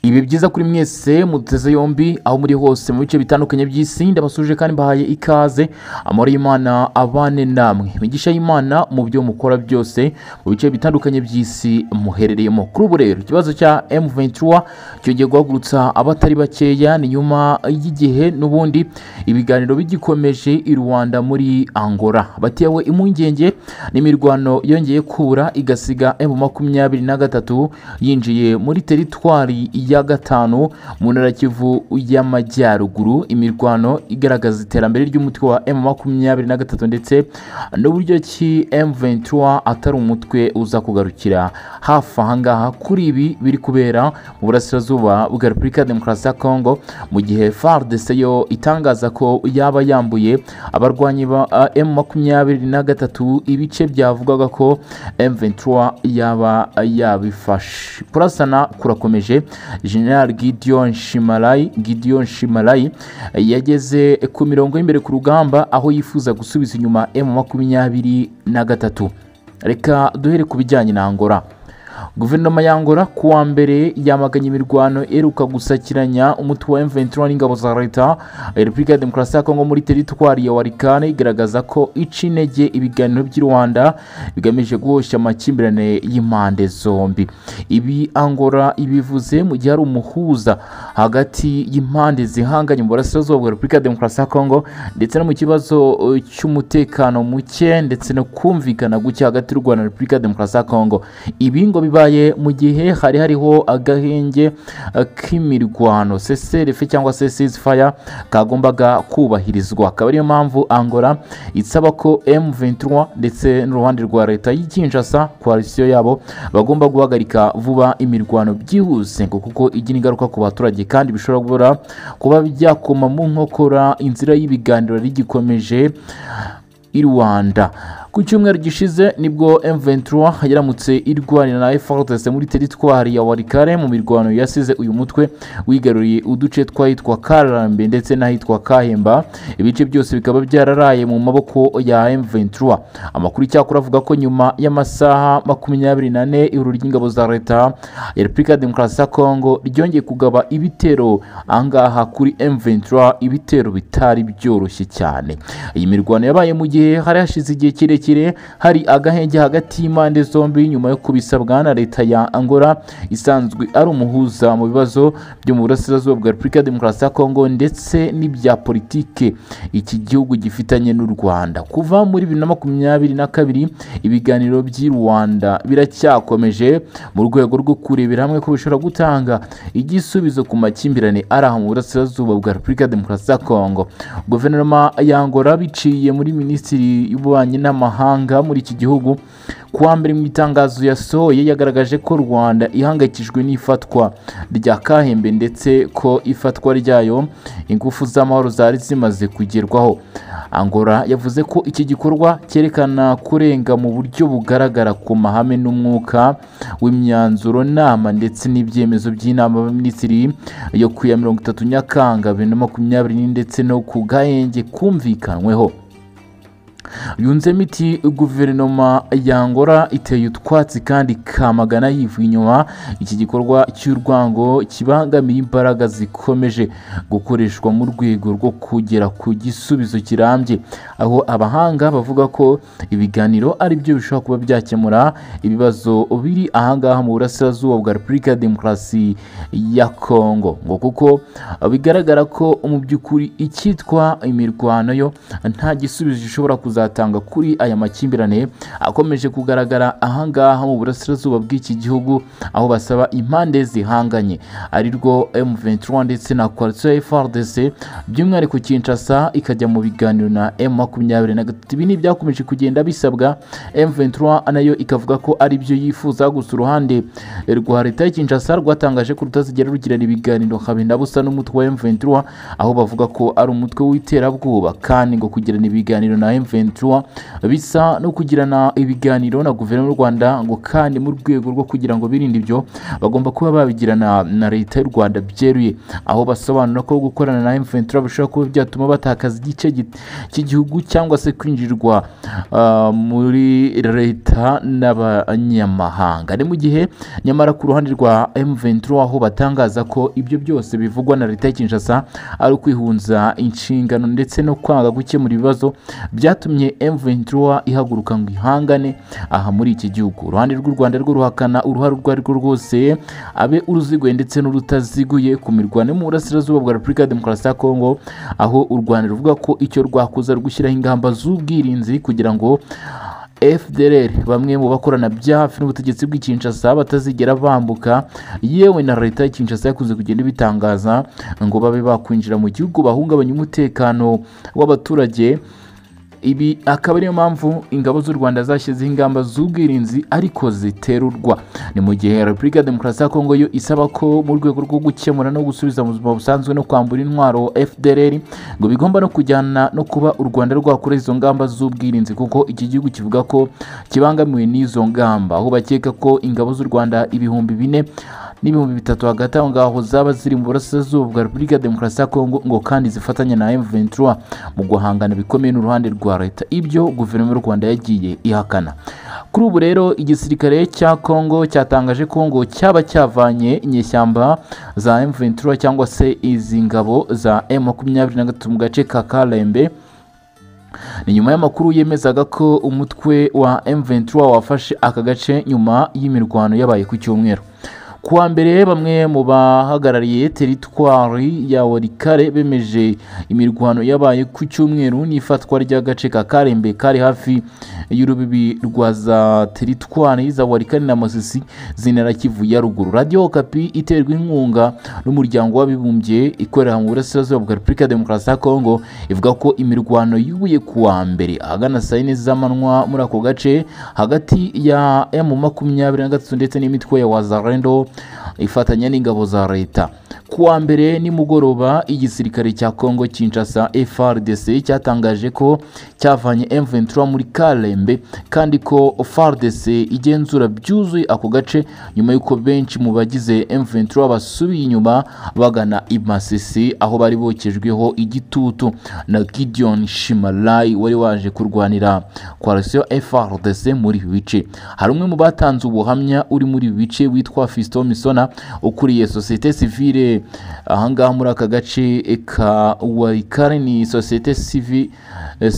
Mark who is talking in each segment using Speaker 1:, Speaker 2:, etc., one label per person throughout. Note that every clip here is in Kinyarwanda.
Speaker 1: ibi byiza kuri mwese muduteze yombi aho muri hose mu bice bitandukanye by'isi ndabasuje kandi mbahaye ikaze amahoro y'imana abane namwe imigisha y'imana mu byo mukora byose mu bice bitandukanye by'isi muherereyemo kuri ubu rero ikibazo cya M23 cyongeye guhagurutsa abatari bakeya ni nyuma y'igihe n'ubundi ibiganiro bigikomeje i Rwanda muri Angola batewe impungenge n'imirwano yongeye kubura igasiga M makumyabiri na gatatu yinjiye muri teritwari ya gatanu mu ntara ya Kivu y'Amajyaruguru imirwano igaragaza iterambere ry'umutwe wa M makumyabiri na gatatu ndetse n'uburyo ki M23 atari umutwe uza kugarukira hafi aha ngaha kuri ibi biri kubera mu burasirazuba bwa Repubulika ya Demokarasi ya Kongo mu gihe FARDC yo itangaza ko yaba yambuye abarwanyi ba M makumyabiri na gatatu ibice byavugwaga ko M23 yaba yabifashe kurasana kurakomeje General Gideon Shimalayi Gideon Shimalayi yageze ku mirongo y'imbere ku rugamba aho yifuza gusubiza inyuma M makumyabiri na gatatu reka duhere ku bijyanye na Angola guverinoma ya Angola ku wa mbere yamaganye imirwano iheruka gusakiranya umutwe wa M23 n'ingabo za leta Repubulika ya Demokarasi ya Kongo muri teritwari ya Walikane igaragaza ko ica intege ibiganiro by'i Rwanda bigamije guhosha amakimbirane y'impande zombi ibi Angola ibivuze mu gihe hari umuhuza hagati y'impande zihanganye mu burasirazuba bwa Repubulika ya Demokarasi ya Kongo ndetse no mu kibazo uh, cy'umutekano muke ndetse no kumvikana guke hagati y'u Rwanda na Repubulika ya Demokarasi ya Kongo ibi ngo bibaye mu gihe hari hariho agahenge uh, k'imirwano CCRF cyangwa se ceasefire kagombaga kubahirizwa akaba ariyo mpamvu Angola isaba ko M23 ndetse n'uruhande rwa leta y'i Kinshasa coalition yabo bagomba guhagarika vuba imirwano byihuse ngo kuko igira ingaruka ku baturage kandi bishobora kubura kuba byakoma mu nkokora inzira y'ibiganiro rigikomeje i Rwanda ku cyumweru gishize nibwo M23 yaramutse irwanira na FARDC muri teritwari ya Walikare mu mirwano yasize uyu mutwe wigaruriye uduce twahitwa Karambe ndetse n'ahitwa Kahemba ibice byose bikaba byararaye mu maboko ya M23 amakuru icyakora avuga ko nyuma y'amasaha makumyabiri n'ane ihuriro ry'ingabo za leta ya Repubulika ya Demokarasi ya Kongo ryongeye kugaba ibitero ahangaha kuri M23 ibitero bitari byoroshye cyane iyi mirwano yabaye mu gihe hari hashize igihe kirekire kirekire hari agahenge hagati y'impande zombi nyuma yo kubisabwa na leta ya angola isanzwe ari umuhuza mu bibazo byo mu burasirazuba bwa repubulika ya demokarasi ya kongo ndetse n'ibya politike iki gihugu gifitanye n'u rwanda kuva muri bibiri na makumyabiri na kabiri ibiganiro by'i rwanda biracyakomeje mu rwego rwo kurebera hamwe ko bishobora gutanga igisubizo ku makimbirane ari aho mu burasirazuba bwa repubulika ya demokarasi ya kongo guverinoma ya angola biciye muri minisitiri y'ububanyi n'amahanga mahanga muri iki gihugu kuwa mbere mu itangazo yasohoye yagaragaje ko rwanda ihangayikijwe n'ifatwa rya kahembe ndetse ko ifatwa ryayo ingufu z'amahoro zari zimaze kugerwaho angola yavuze ko iki gikorwa cyerekana kurenga mu buryo bugaragara ku mahame n'umwuka w'imyanzuro nama ndetse n'ibyemezo by'inama y'abaminisitiri yo ku ya mirongo itatu nyakanga bibiri na makumyabiri ndetse no ku gahenge kumvikanweho yunzemo iti guverinoma ya Angola iteye utwatsi kandi kamagana yivuye inyuma iki gikorwa cy'urwango kibangamiye imbaraga zikomeje gukoreshwa mu rwego rwo kugera ku gisubizo kirambye aho abahanga bavuga ko ibiganiro ari byo bishobora kuba byakemura ibibazo biri ahangaha mu burasirazuba bwa repubulika ya demokarasi ya kongo ngo kuko bigaragara ko mu by'ukuri icyitwa imirwano yo nta gisubizo gishobora kuza kuzatanga kuri aya makimbirane akomeje kugaragara ahangaha mu burasirazuba bw'iki gihugu aho basaba impande zihanganye ari rwo M23 ndetse na coalition ya FARDC by'umwihariko Kinshasa ikajya mu biganiro na M23 ibi ni ibyakomeje kugenda bisabwa M23 nayo ikavuga ko ari byo yifuza gusa uruhande rwa leta ya Kinshasa rwatangaje ko rutazigera rugirana ibiganiro kabinda busa n'umutwe wa M23 aho bavuga ko ari umutwe w'iterabwoba kandi ngo kugirana ibiganiro na M23 kawa bisa no kugirana ibiganiro na guverinoma y'u rwanda ngo kandi mu rwego rwo kugira ngo birinde ibyo bagomba kuba babigirana na leta y'u rwanda byeruye aho basobanura ko gukorana na M23 bishobora kuba byatuma batakaza igice gi- cy'igihugu cyangwa se kwinjirwa ah, muri leta n'abanyamahanga ni mu gihe nyamara ku ruhande rwa M23 aho batangaza ko ibyo byose bivugwa na leta ya Kinshasa ari ukwihunza inshingano ndetse no kwanga gukemura ibibazo byatumye M23 ihaguruka ngo ihangane aha muri iki gihugu uruhande rw'u Rwanda rwo ruhakana uruhare urwo ari rwo rwose abe uruziguye ndetse n'urutaziguye ku mirwano yo mu burasirazuba bwa Repubulika ya Demokarasi ya Kongo aho u Rwanda ruvuga ko icyo rwakoze ari gushyiraho ingamba z'ubwirinzi kugira ngo FDLR bamwe mu bakorana bya hafi n'ubutegetsi bw'i Kinshasa batazigera bambuka yewe na leta ya Kinshasa yakunze kugenda ibitangaza ngo babe bakwinjira mu gihugu bahungabanya umutekano w'abaturage ibi akaba ariyo mpamvu ingabo z'u rwanda zashyizeho ingamba z'ubwirinzi ariko ziterurwa ni mu gihe repubulika ya demokarasi ya kongo yo isaba ko mu rwego rwo gukemura no gusubiza mu buzima busanzwe no kwambura intwaro fdr ngo bigomba no kujyana no kuba u rwanda rwakora izo ngamba z'ubwirinzi kuko iki gihugu kivuga ko kibangamiwe n'izo ngamba aho bakeka ko ingabo z'u rwanda ibihumbi bine n'ibihumbi bitatu hagati aho ngaho zaba ziri mu burasirazuba bwa repubulika ya demokarasi ya kongo ngo kandi zifatanya na m23 mu guhangana bikomeye n'uruhande rwa leta ibyo guverinoma y'u rwanda yagiye ihakana kuri ubu rero igisirikare cya kongo cyatangaje ko ngo cyaba cyavanye inyeshyamba za m23 cyangwa se izi ngabo za m23 mu gace ka karembe ni nyuma y'amakuru yemezaga ko umutwe wa M23 wafashe aka gace nyuma y'imirwano yabaye ku cyumweru kuwa mbere bamwe mu bahagarariye teritwari ya warikare bemeje imirwano yabaye ku cyumweru n'ifatwa ry'agace ka karembe kari hafi y'urubibi rwa za teritwari za warikare na masisi zinara kivu ya ruguru radiyo kapi iterwa inkunga n'umuryango w'abibumbye ikorera mu burasirazuba bwa repubulika ya demokarasi ya kongo ivuga ko imirwano yubuye ku wa mbere ahagana saa yine z'amanywa muri ako gace hagati ya emu makumyabiri na gatatu ndetse n'imitwe ya wazarendo ifatanya n'ingabo za leta ku wa mbere nimugoroba igisirikare cya kongo kinshasa frdc cyatangaje ko cyavanye m23 muri karembe kandi ko frdc igenzura byuzuye ako gace nyuma y'uko benshi mu bagize m23 basubiye inyuma bagana i masisi aho bari bokejweho igitutu na gideon shimalayi wari waje kurwanira koalisiyo frdc muri ibi bice hari umwe mu batanze ubuhamya uri muri ibi bice witwa fiston misona ukuriye sosiyete sivile ahangaha muri aka gace ka warikare ni sosiyete sivi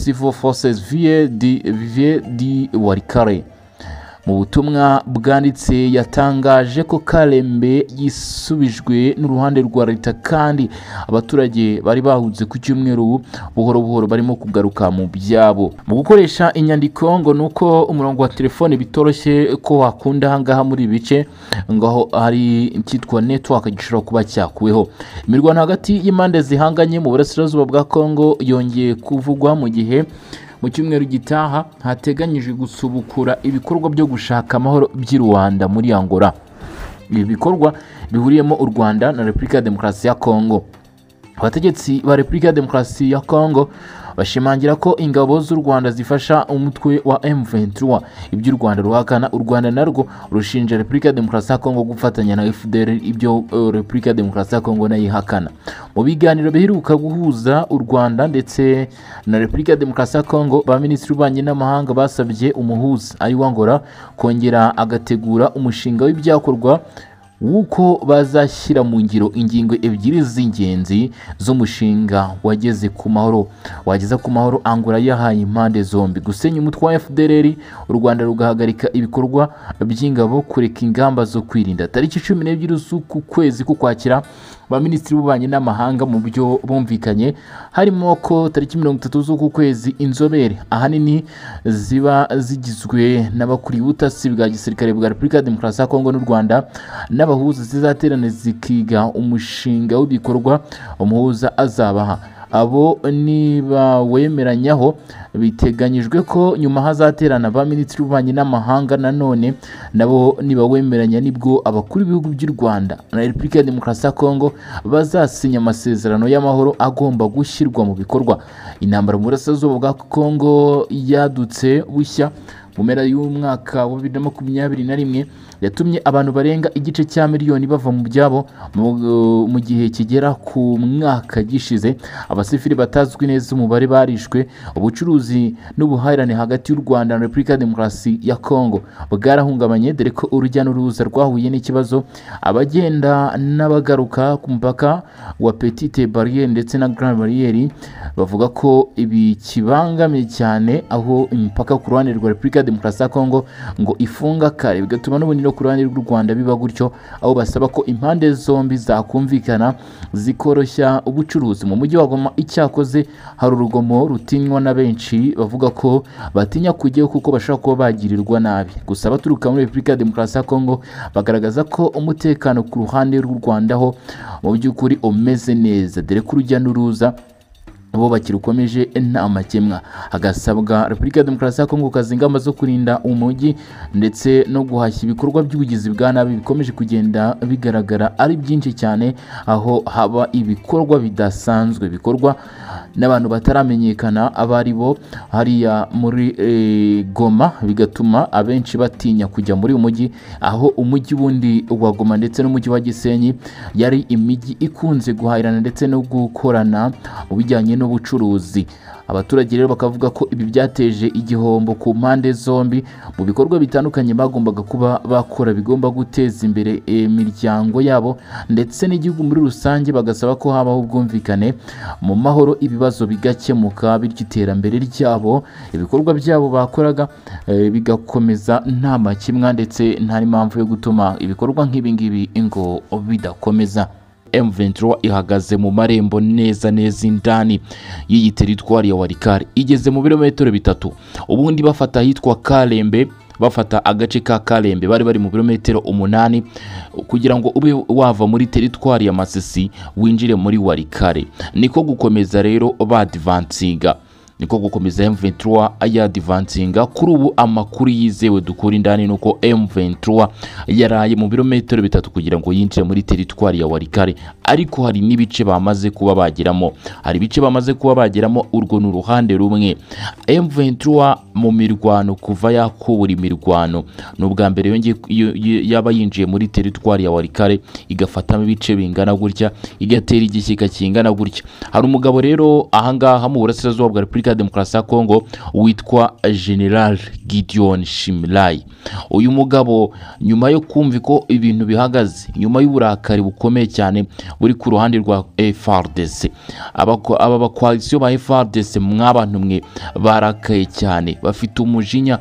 Speaker 1: civil forces vie di vie di warikare mu butumwa bwanditse yatangaje ko karembe yisubijwe n'uruhande rwa leta kandi abaturage bari bahunze ku cyumweru buhoro buhoro barimo kugaruka mu byabo mu gukoresha inyandiko ngo ni uko umurongo wa telefone bitoroshye ko wakunda ahangaha muri ibi bice ngo aho hari icyitwa network gishobora kuba cyakuweho imirwano hagati y'impande zihanganye mu burasirazuba bwa kongo yongeye kuvugwa mu gihe mu cyumweru gitaha hateganyijwe gusubukura ibikorwa byo gushaka amahoro by'i Rwanda muri Angola ibi bikorwa bihuriyemo u Rwanda na Repubulika ya Demokarasi ya Kongo abategetsi ba Repubulika ya Demokarasi ya Kongo bashimangira ko ingabo z'u Rwanda zifasha umutwe wa M23 ibyo u Rwanda ruhakana u Rwanda narwo rushinja Repubulika ya Demokarasi ya Kongo gufatanya na FDL ibyo eh, Repubulika ya Demokarasi ya Kongo nayo ihakana mu biganiro biheruka guhuza u Rwanda ndetse na Repubulika ya Demokarasi ya Kongo ba Minisitiri w'Ububanyi n'Amahanga basabye umuhuza ari wa Angola kongera agategura umushinga w'ibyakorwa w'uko bazashyira mu ngiro ingingo ebyiri z'ingenzi z'umushinga wageze ku mahoro wageza ku mahoro angura yahaye impande zombi gusenya umutwe wa fdr u rwanda rugahagarika ibikorwa by'ingabo kureka ingamba zo kwirinda tariki cumi n'ebyiri z'uku kwezi k'ukwakira abaminisitiri b'ububanyi n'amahanga mu byo bumvikanye harimo ko tariki mirongo itatu z'uku kwezi inzobere ahanini ziba zigizwe n'abakuriye ubutasi bwa gisirikare bwa repubulika ya demokarasi ya kongo n'u rwanda n'abahuza zizaterana zikiga umushinga w'ibikorwa umuhuza azabaha abo ntibawemeranyaho biteganyijwe ko nyuma hazaterana ba minisitiri w'ububanyi n'amahanga nanone nabo nibawemeranya nibwo abakuru b'ibihugu by'u rwanda na repubulika ya demokarasi ya kongo bazasinya amasezerano y'amahoro agomba gushyirwa mu bikorwa intambara mu burasirazuba bwa kongo yadutse bushya mu mpera y'umwaka wa bibiri na makumyabiri na rimwe yatumye abantu barenga igice cya miliyoni bava mu byabo mu- mu gihe kigera ku mwaka gishize abasivili batazwi neza umubare barishwe ubucuruzi n'ubuhahirane hagati y'u rwanda na repubulika ya demokarasi ya kongo bwarahungabanye dore ko urujya n'uruza rwahuye n'ikibazo abagenda n'abagaruka ku mupaka wa petite bariyeri ndetse na grand bariyeri bavuga ko ibi kibangamiye cyane aho imipaka ku ruhande rwa repubulika ya demokarasi ya kongo ngo ifunga kare bigatuma n'ubunini ku ruhande rw'u rwanda biba gutyo aho basaba ko impande zombi zakumvikana zikoroshya ubucuruzi mu mujyi wa goma icyakoze hari urugomo rutinywa na benshi bavuga ko batinya kujyayo kuko bashobora kuba bagirirwa nabi gusa abaturuka muri repubulika ya demokarasi ya kongo bagaragaza ko umutekano ku ruhande rw'u rwanda ho mu by'ukuri umeze neza dore ko urujya n'uruza bo bakirukomeje nta makemwa hagasabwa repubulika ya demokarasi ya kongo gukaza ingamba zo kurinda umujyi ndetse no guhashya ibikorwa by'ubugizi bwa nabi bikomeje kugenda bigaragara ari byinshi cyane aho haba ibikorwa bidasanzwe bikorwa n'abantu bataramenyekana abo ari bo hariya muri eh, goma bigatuma abenshi batinya kujya muri uyu mujyi aho umujyi wundi wa goma ndetse n'umujyi wa gisenyi yari imijyi ikunze guhahirana ndetse no gukorana mu bijyanye n'ubucuruzi abaturage rero bakavuga ko ibi byateje igihombo ku mpande zombi mu bikorwa bitandukanye bagombaga kuba bakora bigomba guteza imbere imiryango yabo ndetse n'igihugu muri rusange bagasaba ko habaho ubwumvikane mu mahoro ibibazo bigakemuka bityo iterambere ryabo ibikorwa byabo bakoraga eh, bigakomeza nta makimwa ndetse nta n'impamvu yo gutuma ibikorwa nk'ibingibi ngo bidakomeza M23 ihagaze mu marembo neza neza indani y'iyi teritwari ya Warikare igeze mu birometero bitatu ubundi bafata ahitwa Kalembe bafata agace ka Kalembe bari bari mu birometero umunani kugira ngo ube wava muri teritwari ya Masisi winjire muri Warikare niko gukomeza rero badivansiga niko gukomeza M23 yadivansinga kuri ubu amakuru yizewe dukura indani ni uko M23 yaraye mu birometero bitatu kugira ngo yinjire muri teritwari ya Warikare ariko hari n'ibice bamaze kuba bageramo hari ibice bamaze kuba bageramo urwo ni uruhande rumwe M23 mu mirwano kuva yakubura imirwano ni ubwa mbere yongeye- yo- yo- yaba yinjiye muri teritwari ya Warikare igafatamo ibice bingana gutya igatera igishyika kingana gutya hari umugabo rero ahangaha mu burasirazuba bwa Repubulika ya Demokarasi ya Kongo witwa General Gideon Shimrai uyu mugabo nyuma yo kumva ko ibintu bihagaze nyuma y'uburakari bukomeye cyane buri ku ruhande rwa FARDC Abako- aba bakoalisiyo ba FARDC mwabantu mwe barakaye cyane bafite umujinya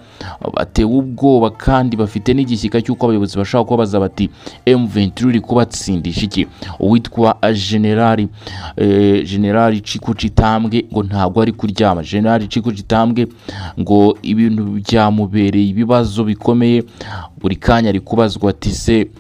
Speaker 1: batewe ubwoba kandi bafite n'igishyika cy'uko abayobozi bashobora kuba baza bati M23 uri kubatsindisha iki uwitwa generali eh, generali Ciku Citambwe ngo ntabwo ari kuryama generali Ciku Citambwe ngo ibintu byamubereye ibibazo bikomeye buri kanya ari kubazwa ati se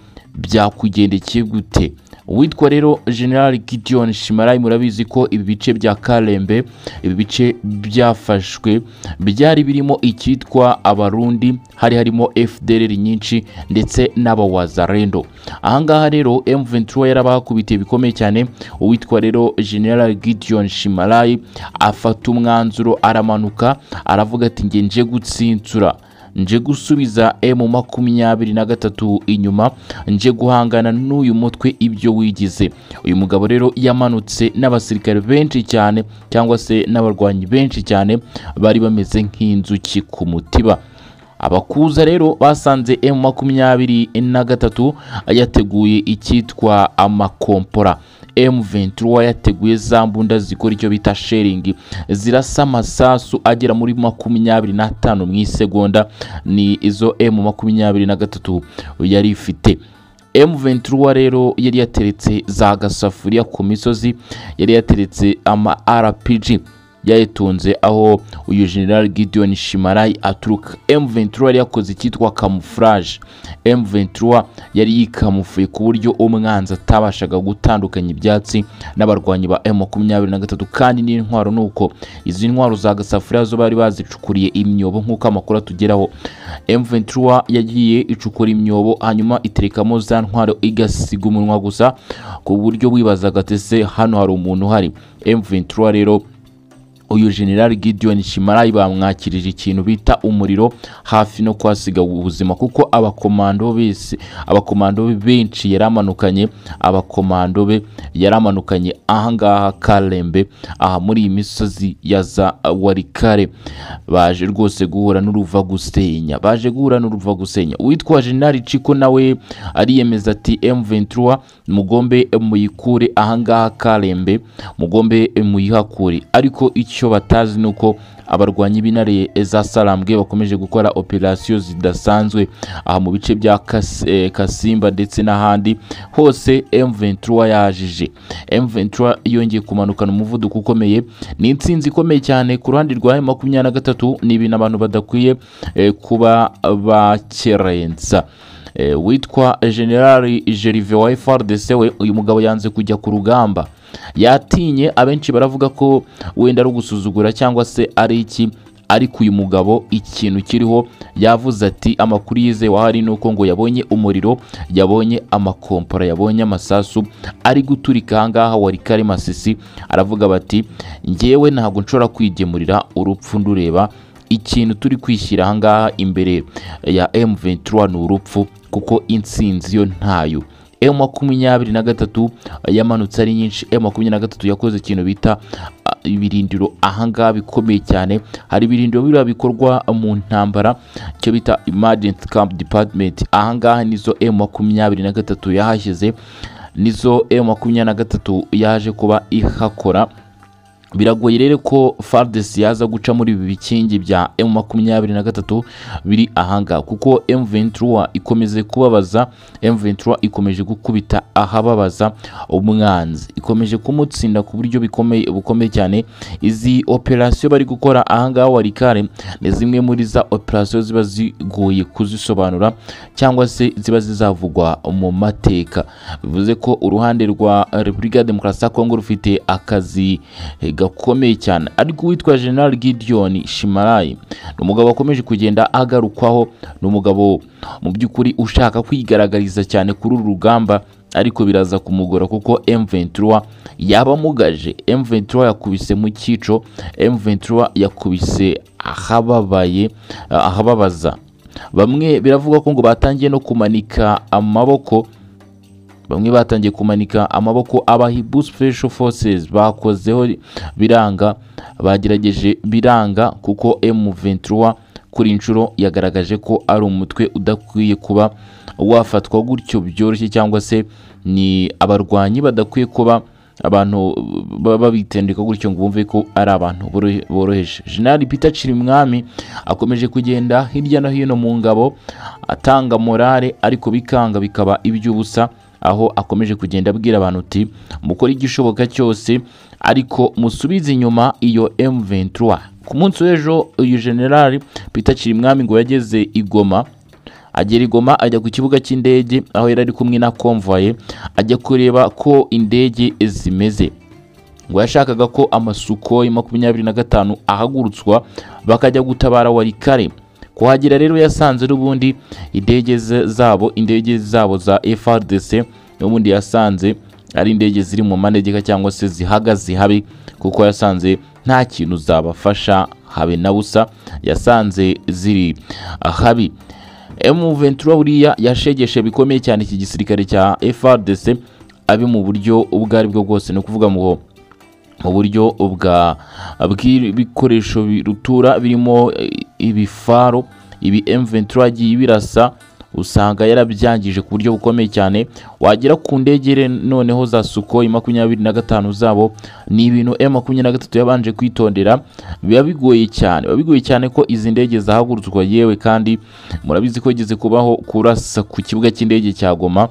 Speaker 1: byakugendekeye gute uwitwa rero general Gideon Shimarayi murabizi ko ibi bice bya Kalembe ibi bice byafashwe byari birimo icyitwa abarundi hari harimo FDLR nyinshi ndetse n'abawazarendo ahangaha rero M23 yarabakubitiye bikomeye cyane uwitwa rero general Gideon Shimarayi afata umwanzuro aramanuka aravuga ati nge nje gutsinsura nje gusubiza emu makumyabiri na gatatu inyuma nje guhangana n'uyu mutwe ibyo wigize uyu mugabo rero yamanutse n'abasirikare benshi cyane cyangwa se n'abarwanyi benshi cyane bari bameze nk'inzuki ku mutiba abakuza rero basanze emu makumyabiri na gatatu yateguye icyitwa amakompora M23 yateguye za mbunda zikora icyo bita sharing zirasa amasasu agera muri makumyabiri n'atanu mu isegonda ni izo M makumyabiri na gatatu yari ifite M23 rero yari yateretse za gasafuriya ku misozi yari yateretse ama RPG yayitunze aho uyu General Gideon Shimarayi aturuka M23 yari yakoze icyitwa camouflage M23 yari yikamufuye ku buryo umwanzi atabashaga gutandukanya ibyatsi n'abarwanyi ba M23 kandi n'intwaro nuko izi ntwaro za gasafuriya zo bari bazicukuriye imyobo nk'uko amakuru atugeraho M23 yagiye icukura imyobo hanyuma iterekamo za ntwaro igasiga umunwa gusa ku buryo wibazaga ati se hano hari umuntu uhari M23 rero uyu General Gideon Shimarayi bamwakirije ikintu bita umuriro hafi no kwasiga ubuzima kuko abakomando bese abakomando be benshi yaramanukanye abakomando be yaramanukanye ahangaha Karembe aha muri iyi misozi ya za Warikare baje rwose guhura n'uruva gusenya baje guhura n'uruva gusenya uwitwa General Chiko nawe ariyemeza ati M23 mugombe muyikure ahangaha Karembe mugombe muyihakure ariko icyo icyo batazi ni uko abarwanyi b'intare za salambwe bakomeje gukora operasiyo zidasanzwe aha mu bice bya Kas- eh, kasimba ndetse n'ahandi hose M23 yajije M23 yongeye kumanukana umuvuduko ukomeye ni intsinzi ikomeye cyane ku ruhande rwa makumyabiri na gatatu ni ibintu abantu badakwiye eh, kuba bakerensa Eh, witwa generali Gervais wa FRDC we uyu mugabo yanze kujya ku rugamba yatinye abenshi baravuga ko wenda ari ugusuzugura cyangwa se ari iki ariko uyu mugabo ikintu kiriho yavuze ati amakuru yizewe ahari ni uko ngo yabonye umuriro yabonye amakompora yabonye amasasu ari guturika ahangaha wari kari masisi aravuga bati ngewe ntabwo nshobora kwigemurira urupfu ndureba ikintu turi kwishyira ahangaha imbere ya M23 ni urupfu kuko intsinzi yo ntayo M makumyabiri na gatatu yamanutse ari nyinshi M makumyabiri na gatatu yakoze ikintu bita a, ibirindiro ahangaha bikomeye cyane hari ibirindiro biriya bikorwa mu ntambara icyo bita emergency camp department ahangaha nizo M makumyabiri na gatatu yahashyize nizo M makumyabiri na gatatu yaje kuba ihakora biragoye rero ko FARDC yaza guca muri ibi bikingi bya M23 biri ahanga kuko M23 ikomeje kubabaza M23 ikomeje gukubita ahababaza umwanzi ikomeje kumutsinda ku buryo bikomeye bukomeye cyane izi operasiyo bari gukora ahangaha warikare ni zimwe muri za operasiyo ziba zigoye kuzisobanura cyangwa se ziba zizavugwa mu mateka bivuze ko uruhande rwa Repubulika ya Demokarasi ya Kongo rufite akazi eh, gakomeye cyane ariko uwitwa General Gideon Shimarayi ni umugabo wakomeje kugenda agarukwaho ni umugabo mu by'ukuri ushaka kwigaragariza cyane kuri uru rugamba ariko biraza kumugora kuko M23 yabamugaje M23 yakubise mu cyico M23 yakubise ahababaye ahababaza bamwe biravugwa ko ngo batangiye no kumanika amaboko bamwe batangiye kumanika amaboko abahibu special forces bakozeho biranga bagerageje biranga kuko M23 kuri inshuro yagaragaje ko ari umutwe udakwiye kuba wafatwa gutyo byoroshye cyangwa se ni abarwanyi badakwiye kuba abantu baba bitendeka gutyo ngo bumve ko ari abantu boro- boroheje General Peter Chirimwami akomeje kugenda hirya no hino mu ngabo atanga morale ariko bikanga bikaba iby'ubusa aho akomeje kugenda abwira abantu uti mukore igishoboka cyose ariko musubize inyuma iyo M23 ku munsi w'ejo uyu General Peter Chirimwami ngo yageze i Goma agera i Goma ajya ku kibuga cy'indege aho yari ari kumwe na konvoye ajya kureba ko indege zimeze ngo yashakaga ko amasukoi makumyabiri na gatanu ahagurutswa bakajya gutabara warikare kuhagera rero yasanze n'ubundi indege ze- zabo indege zabo za FRDC n'ubundi yasanze ari indege ziri mu manegeka cyangwa se zihagaze habi kuko yasanze nta kintu zabafasha habe na busa yasanze ziri habi M23 buriya yashegeshe bikomeye cyane iki gisirikare cya FRDC abi mu buryo ubwo ari bwo bwose ni ukuvuga ngo mu buryo bwa bw'ibikoresho birutura birimo eh, ibifaro ibi M23 yagiye birasa usanga yarabyangije ku buryo bukomeye cyane wagera ku ndegere noneho za Sukhoi makumyabiri na gatanu zabo ni ibintu M makumyabiri na gatatu yabanje kwitondera biba bigoye cyane biba bigoye cyane ko izi ndege zahagurutswa yewe kandi murabizi ko igeze kubaho kurasa ku kibuga cy'indege cya Goma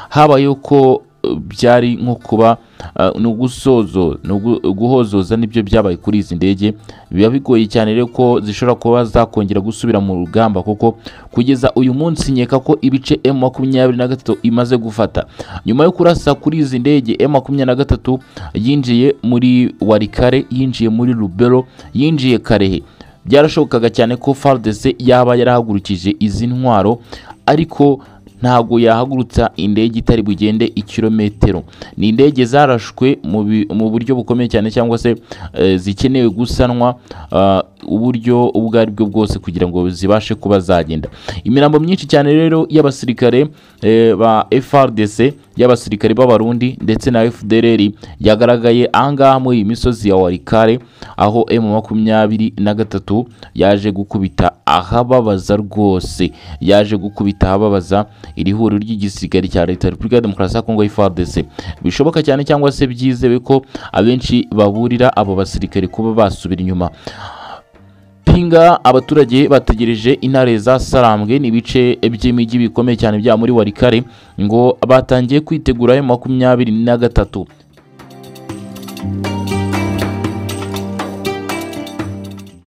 Speaker 1: habayeho ko eh, byari nko kuba eh, ni ugusozo ni ugu- guhozoza nibyo byabaye kuri izi ndege biba bigoye cyane rero ko zishobora kuba zakongera gusubira mu rugamba kuko kugeza uyu munsi nkeka ko ibice M makumyabiri na gatatu imaze gufata nyuma yo kurasa kuri izi ndege M makumyabiri na gatatu yinjiye muri Warikare yinjiye muri Lubero yinjiye Karehe byarashobokaga cyane ko FARDC yaba yarahagurukije izi ntwaro ariko ntabwo yahagurutsa indege itari bugende ikirometero ni indege zarashwe mu bi- mu buryo bukomeye cyane cyangwa se eh, zikenewe gusanwa ah, uburyo ubwo ari bwo bwose kugira ngo zibashe kuba zagenda imirambo myinshi cyane rero y'abasirikare eh, ba FRDC y'abasirikare b'abarundi ndetse na FDLR yagaragaye ahangaha muri iyi misozi ya Warikare aho M makumyabiri na gatatu yaje gukubita ahababaza rwose yaje gukubita ahababaza iri huriro ry'igisirikare cya leta ya repubulika ya demokarasi ya kongo FARDC bishoboka cyane cyangwa se byizewe ko abenshi baburira abo basirikare kuba basubira inyuma pinga abaturage bategereje intare za sarambwe ni ibice by'imijyi bikomeye cyane bya muri warikare ngo batangiye kwitegura ayo makumyabiri na gatatu